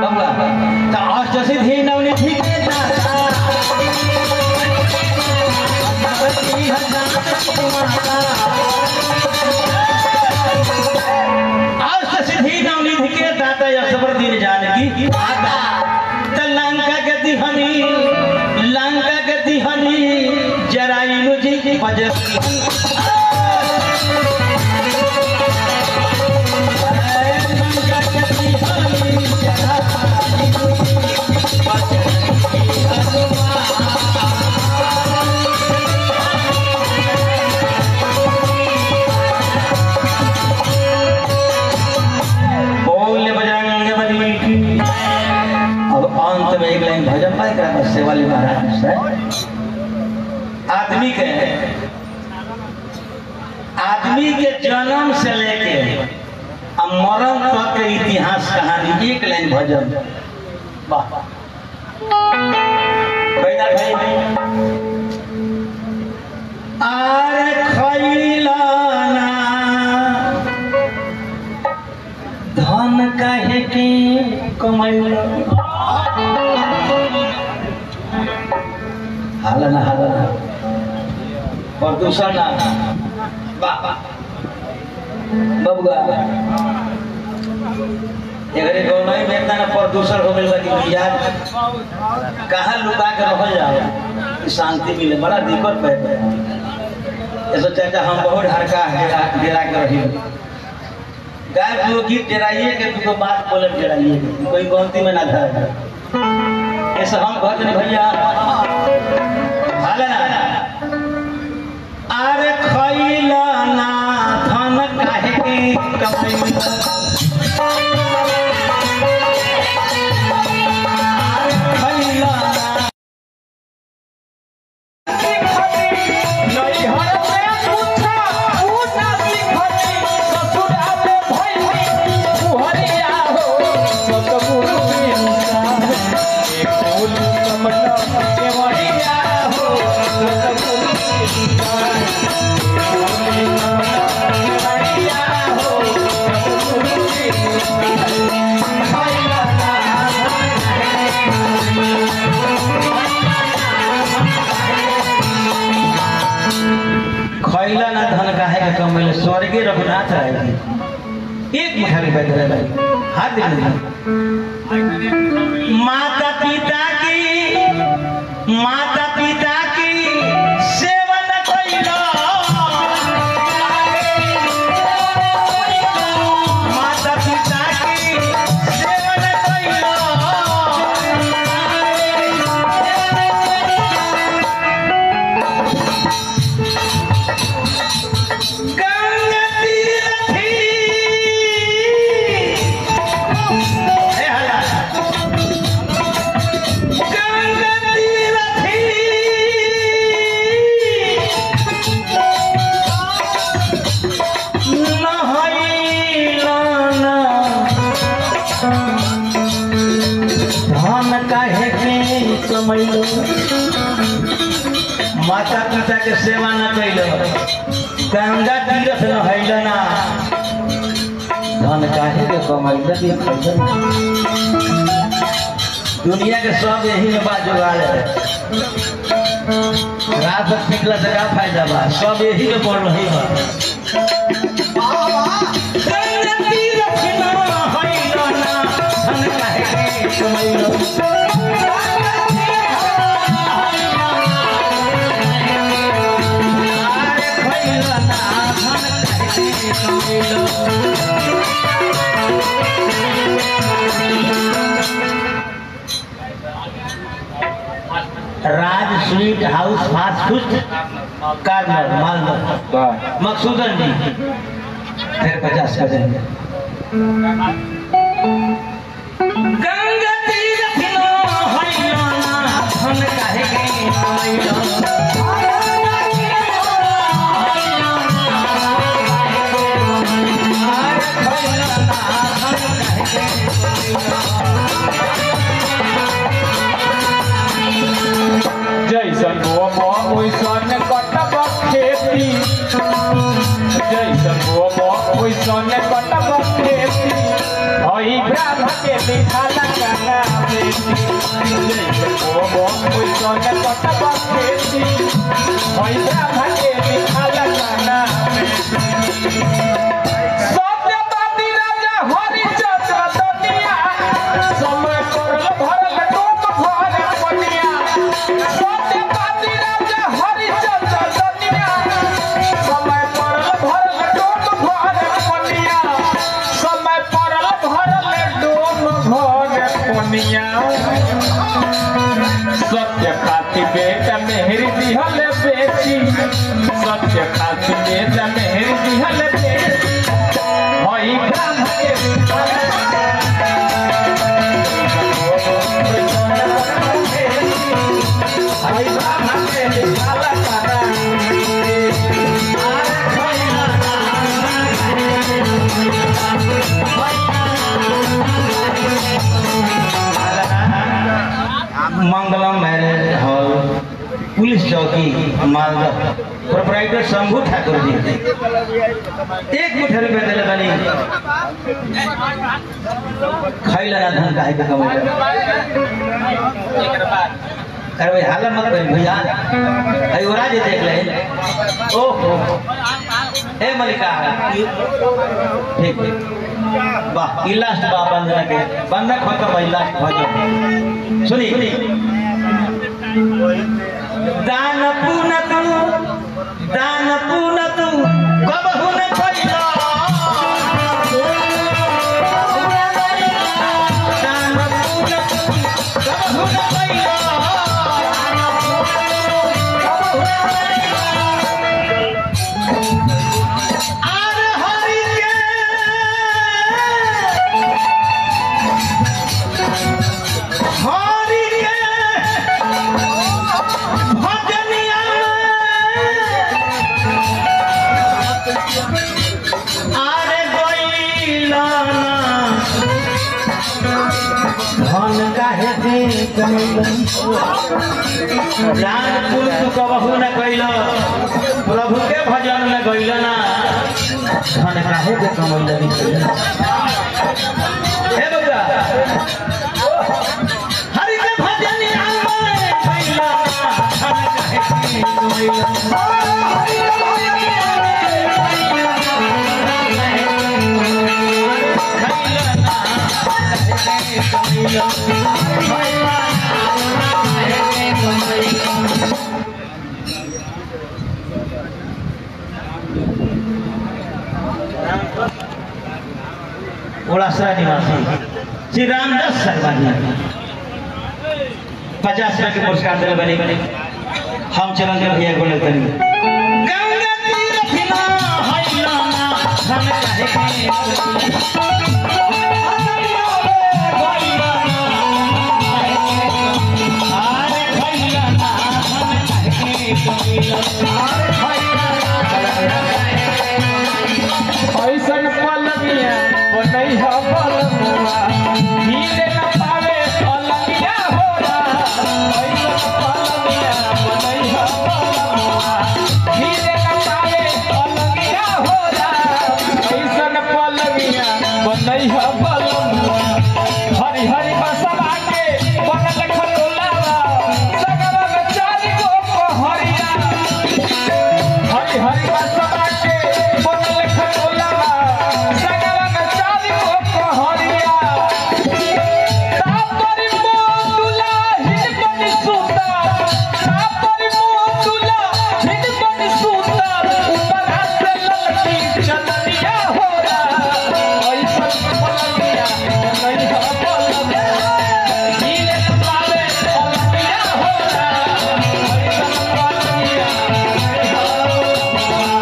बाबा तो अष्ट सिद्धि नवनिधि के दाता भगवती हजात माता अष्ट सिद्धि नवनिधि के दाता यशवर दिन जानकी माता त लंका के दिहनी लंका के दिहनी जराइनु जी बजती लंका के दिहनी जराइनु जी बोल बजरंग बली की अब अंत में एक लाइन भजन पाए करा बस सेवाली महाराज से आदमी के आदमी के जन्म से लेके अब मरण तक के इतिहास कहानी एक लाइन भजन वाह बैठा भाई आरे खैलाना धन काहे के कमैला हालना हालना प्रदूषण ना वाह बबुआ एकरे गौनई में इतना ना प्रदूषण हो गइल बा कि मिजाज कहाँ लुका के रहल जाओ कि शांति मिले बड़ा दिक्कत पे ऐसा चाचा हम बहुत हड़का डेरा डेरा के रही गाय दूगो गीत डेराइए के दूगो बात बोले डेराइए के कोई गलती में ना धर ऐसे हम कहते नहीं भैया हाले ना अरे खैला ना धन काहे के कमैला अरे खैला ना खैला ना धन काहे के कमैले स्वर्गे रघुनाथ रहेगी एक मुठा रुपया दे भाई हाथ दे दे माता पिता की माता पिता की सेवा न कइलो माता पिता की सेवा न कइलो गंगा तीरथी हे हला गंगा तीरथी नहैलाना धन काहे के कमैलो माता पिता के सेवा न कैलो गंगा तीरथ नहैलो ना धन काहे के कमैलो के खैलो दुनिया के सब यही में बात जुगाड़ है रात भर पिघला से का फायदा बा सब यही में पड़ रही बा गंगा तीरथ नहैलो ना धन काहे के कमैलो आरे खैलो ना धन काहे के कमैलो Raj sweet house fast food corner Malda Maksudan ji फिर पचास का देंगे गंगा तीरथ नो हैलो ना धन काहे के हैलो आरे खैलो ना धन काहे के जैसन बोब ओइसन कटब खेती जैसन बोब ओइसन कटब खेती हई ब्रह्म के दिखाला काना बेटी ओ बो ओइसन कटब खेती ओइ ब्रह्म के दिखाला काना सत्यवादी राजा हरिचंद्र दुनिया समय पर भरल डोम भर पनिया सत्यवादी राजा हरिचंद्र दुनिया समय पर भरल डोम भर पनिया समय पर भरल डोम भर पनिया सत्य खाती बेटा मेहर दिहल बेची सत्य खाती बेटा मेहर दिहल बेची हई ब्रह्म के हई ब्रह्म के दिखाला काना मंगलम मैरिज हॉल पुलिस चौकी मालदा प्रोपराइटर शंभू ठाकुर जी एक मुठ्ठी रुपया दिले बनी खैला ना धन काहे के कमाई अरे भाई हाला मत करी भैया अरे ओरा जे देख ले ओहो ए मलिका ठीक ठीक वाह ई लास्ट बा बंदना के बंदना खत्म भइल लास्ट भजन सुनी दान पुन तू दान पुन तू कबहु न कइला दान पुन तू कबहु न कइला आर हरि के हरि के भजनिया आरे गइला धन काहे दे जान कुल तू कबहू न कैल प्रभु के भजन में गइल ना धन काहे दे कमैल हे बउआ हरि के भजन में गइल धन काहे दे कमैल ओलासरा निवासी श्री रामदास शर्मा जी पचास रुपए के पुरस्कार दिले बने हम चलन के भैया को लेते गंगा तीर फिना हैला ना हम कहे ऐसन पलनिया बनई ह बलनुआ नीले न पावे अलगिया होला ऐसन पलनिया बनई ह बलनुआ नीले न पावे अलगिया होला ऐसन पलनिया बनई ह बलनुआ हरि हरि बसवा के बनल खटोलावा सगवा में चारी गो पहरिया हरि हरि बसवा के बनल खटोलावा सगवा में चारी गो पहरिया तापरी मोतुला हिनकनि सुता तापरी मोतुला हिनकनि सुता ऊपर हाथ ललकी चंदनिया होला ऐसन पलनिया नहीं ह पलनिया नीले पावे पलनिया होला ऐसन पलनिया नहीं ह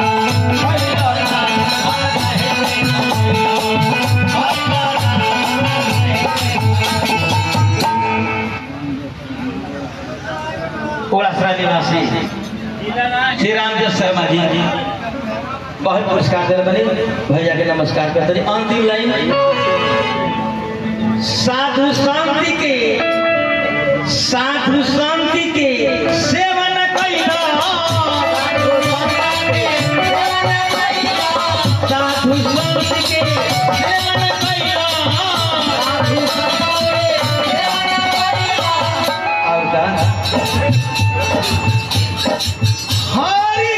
ओलासरा निवासी श्री रामदास शर्मा जी बहुत पुरस्कार दिले बने भैया के नमस्कार करते हैं अंतिम लाइन साधु शांति के साधु शांति के सेवन कैला साधु शांति के सेवन कैला हरि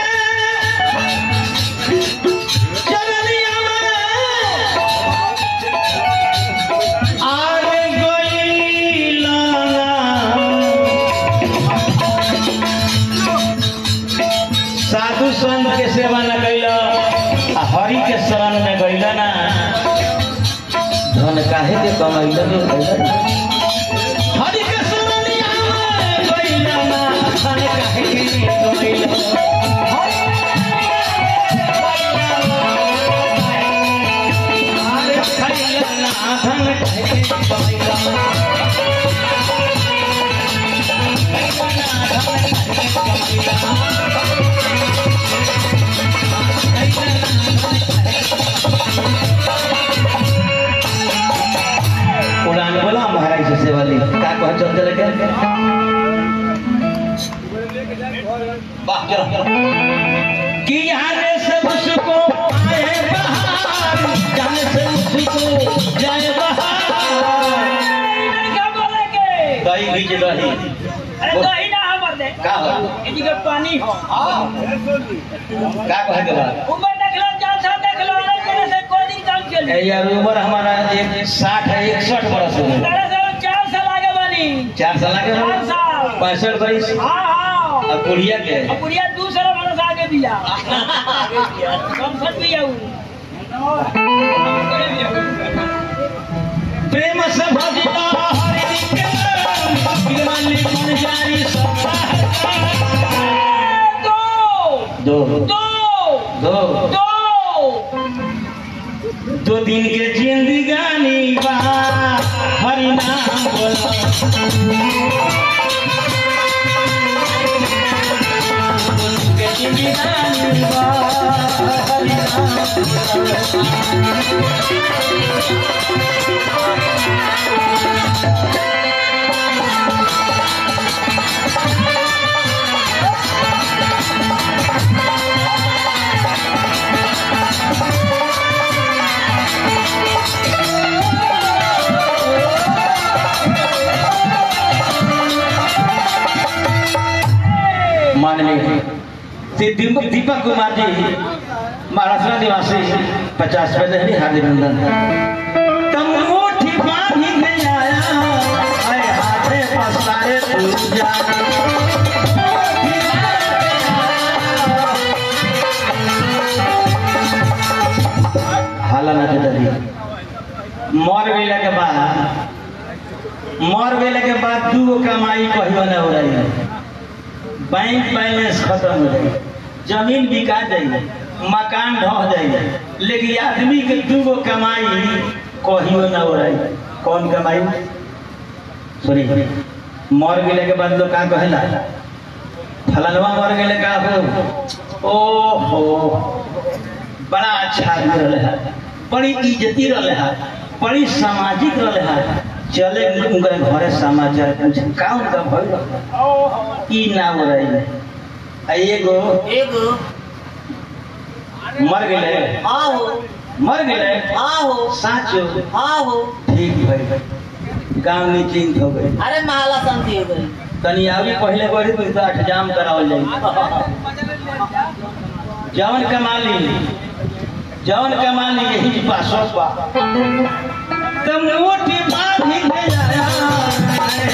के चरनिया में आरे गइला साधु संत के सेवा न कैला आ हरि के शरण में गइला ना धन काहे के कमैला के कैला हरि के शरणिया में गइला ना धन काहे के कमैला आरे खैला ना धन काहे के कमैला उड़ान बोला महाराज से सेवा ली का कह चलते लगे वाह चलो कि आने से उसको आए बहार जाने से उसको जाए बहार क्या बोलेंगे दही बीच दही अरे दही ना हमर दे का हो इनकी के पानी हो का कहे के बाद ऊपर देख लो जान सा देख लो अलग तरह से कोई दिन काम चल ए यार उम्र हमारा एक साठ है इकसठ बरस हो गए तरह से चार साल आगे बनी चार साल आगे चार साल पैंसठ बरिस हाँ हाँ अब बुढ़िया के अब बुढ़िया दूसरा बरस आगे दिया कम सट भी आऊ प्रेम से भजिता हरि के बिरमल मन जारी दो दो दो दो दो दो दिन के जिंदगानी बा हरि नाम बोला दो दिन के जिंदगानी बा हरि नाम माननीय श्री दीपक दीपक कुमार जी महाराष्ट्र निवासी पचास रुपए दहली हार्दिक अभिनंदन तम मुट्ठी बांधी के आया आए हाथे पसारे तू जा हाला ना दे मर गइला के बाद मर गइला के बाद दू गो कमाई कहियो ना हो रही बैंक बैलेंस खत्म हो जाए जमीन बिका जाए मकान ढह जाए लेकिन आदमी के दू गो कमाई कहियो ना हो रही कौन कमाई सुनी मर गेले के बाद लोग का कहेला फलनवा मर गेले का हो ओ हो बड़ा अच्छा आदमी रहे है बड़ी इज्जती रहे है बड़ी सामाजिक रहे है चले उनके घरे समाचार पूछे का उनका भइल ई ना हो रही है आ एगो एगो मर गेले हाँ हो मर गेले हाँ हो साचो हाँ हो ठीक भाई गांव निश्चिंत हो गई अरे महला शांति हो गई तनी आवी पहले बढ़ी तो तो इंतजाम करावल जाई जवन कमाली जवन कमाली यही पासो पा तम मोटी बांधी के जाया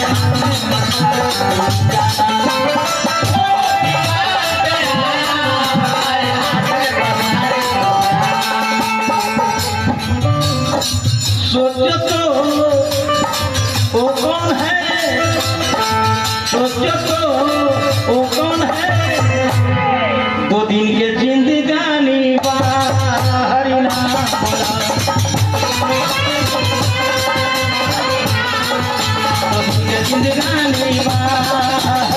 सोचो तो वो कौन है सोचो तो वो कौन है दो दिन के जिंदगानी बा हरि नाम बोला दो दिन के जिंदगानी बा